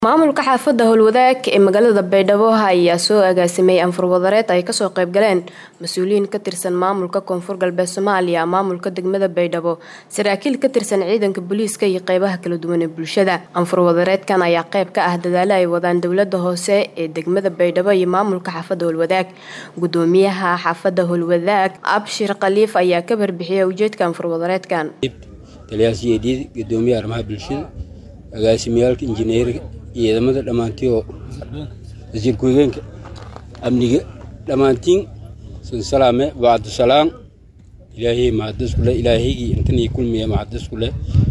maamulka xaafadda howlwadaag ee magaalada baydhabo ayaa soo agaasimay anfur wadareed ay kasoo qaybgaleen mas-uuliyiin ka tirsan maamulka koonfur galbeed soomaaliya maamulka degmada baydhabo saraakiil ka tirsan ciidanka booliiska iyo qeybaha kala duwan ee bulshada anfur wadareedkan ayaa qeyb ka ah dadaalo ay wadaan dowlada hoose ee degmada baydhabo iyo maamulka xaafadda howlwadaag gudoomiyaha xaafadda howlwadaag abshir khaliif ayaa ka barbixiyay ujeedka anfur wadareedkan taliyaasyadii gudoomiyaha arrimaha bulshada agaasimiyaalka injineerga ciidamada dhammaantii oo wasiir ku-xigeenka amniga dhammaantiin sansalaame bacdusalaam ilaahay mahadiskule ilaahaygii intanii kulmiya mahadiskule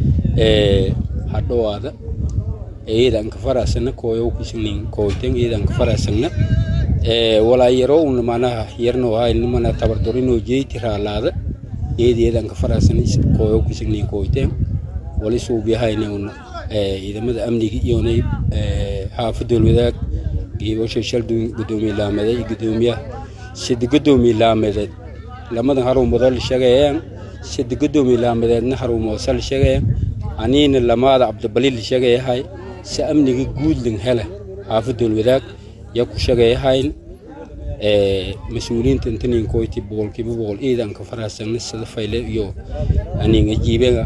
hadhowaada eedan ka faraasana kooyow kisnin kooyten eedan ka faraasana walaa yaroo una manaha yarno hayni mana tabardorinoo jeyti raalaada eedeedan ka faraasana kooyow kisnin kooyten wali suubiyahayne una ciidamada amniga iyonay xaafadda holwadaag geebasha shal gudoomiye laameed iyo gudoomiyaha sida gudoomiye laameedeed lamadan haruumoodoo la sheegayaan sida gudoomiye laameedeedna haruumoosa la sheegayaan aniina lamaada cabdibali la sheegayahay si amniga guudlan hele xaafadda holwadaag yaa ku sheegayahayn mas-uuliyiinta intanin koyti boqolkiiba boqol ciidanka faraasana sida fayle iyo aninga jiibega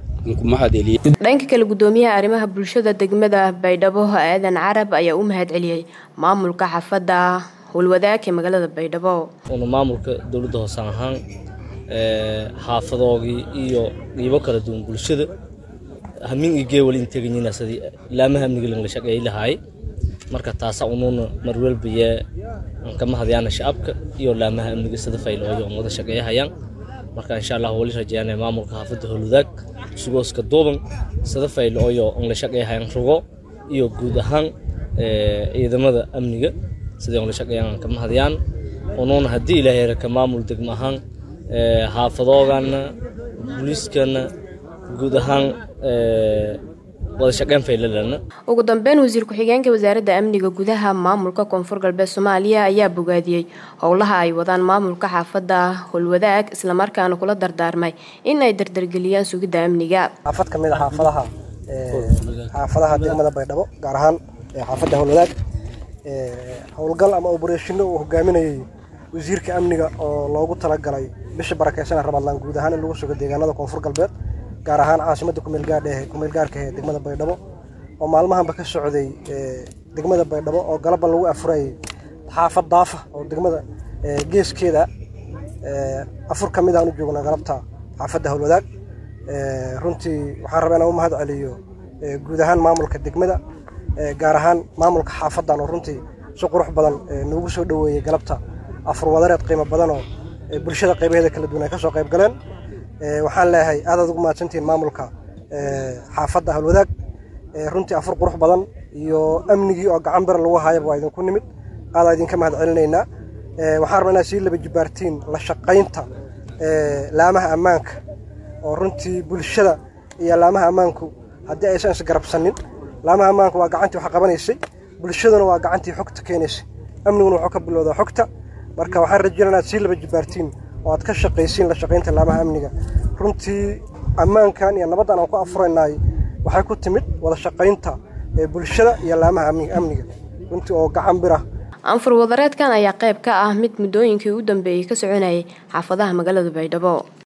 dhanka kale gudoomiyaha arrimaha bulshada degmada baydhabo aadan carab ayaa u mahad celiyey maamulka xaafadda howlwadaag ee magaalada baydhabo una maamulka dowladda hoose ahaan xaafadoogii iyo qiibo kala duwan bulshada hamin iyo geewal integanyiina sidii laamaha amniga langla shaqeeyay lahaay marka taasa unuuna marwelbaye anka mahadyaana shacabka iyo laamaha amniga sida faylooyo on wada shaqeeyahayaan marka insha allah wali rajeeyana maamulka xaafadda howlwadaag sugooska duuban sida fayl ooyo on la shaqeeyahayan rugo iyo guud ahaan ciidamada amniga sidai on la shaqeeyaan ka mahadiyaan unuuna haddii ilaahay raka maamul degmo ahaan xaafadoogana booliiskana guud ahaan ugu dambeyn wasiir ku-xigeenka wasaaradda amniga gudaha maamulka koonfur galbeed soomaaliya ayaa bogaadiyey howlaha ay wadaan maamulka xaafadda howlwadaag islamarkaana kula dardaarmay in ay dardargeliyaan sugidda amniga xaafad ka mid a xaafadaha xaafadaha degmada baydhabo gaar ahaan xaafadda howlwadaag howlgal ama obareshino uu hogaaminayay wasiirka amniga oo loogu talagalay bisha barakeysan ramadlaan guud ahaan in lagu sugo deegaanada koonfur galbeed gaar ahaan caasimadda kumeelgaarka ee degmada baydhabo oo maalmahanba ka socday degmada baydhabo oo galabban lagu afurayay xaafad daafa oo degmada geeskeeda afur ka mid aan u joogna galabta xaafadda howlwadaag runtii waxaan rabaa inaan u mahad celiyo guud ahaan maamulka degmada gaar ahaan maamulka xaafaddan oo runtii si qurux badan noogu soo dhoweeyey galabta afur wadareed qiimo badanoo bulshada qaybaheeda kala duwan ay ka soo qayb galeen waxaan leeyahay aadaad ugu mahadsantihiin maamulka xaafadda howlwadaag runtii afur qurux badan iyo amnigii oo gacan bira lagu haayaba waa idinku nimid aadaa idinka mahad celinaynaa waxaan rabaa inaad sii laba jibaartiin la shaqaynta laamaha ammaanka oo runtii bulshada iyo laamaha ammaanku haddii aysan isgarabsanin laamaha ammaanku waa gacantii wax qabanaysay bulshaduna waa gacantii xogta keenaysay amniguna wuxuu ka bilowdaa xogta marka waxaan rajeynaa inaad sii laba jibaartiin oo aad ka shaqaysiin la shaqaynta laamaha amniga runtii ammaankan iyo nabaddan aan ku afuraynaay waxay ku timid wada shaqaynta bulshada iyo laamaha amniga runtii oo gacan bira anfur wadareedkan ayaa qayb ka ah mid muddooyinkii u dambeeyey ka soconayay xaafadaha magaalada baydhabo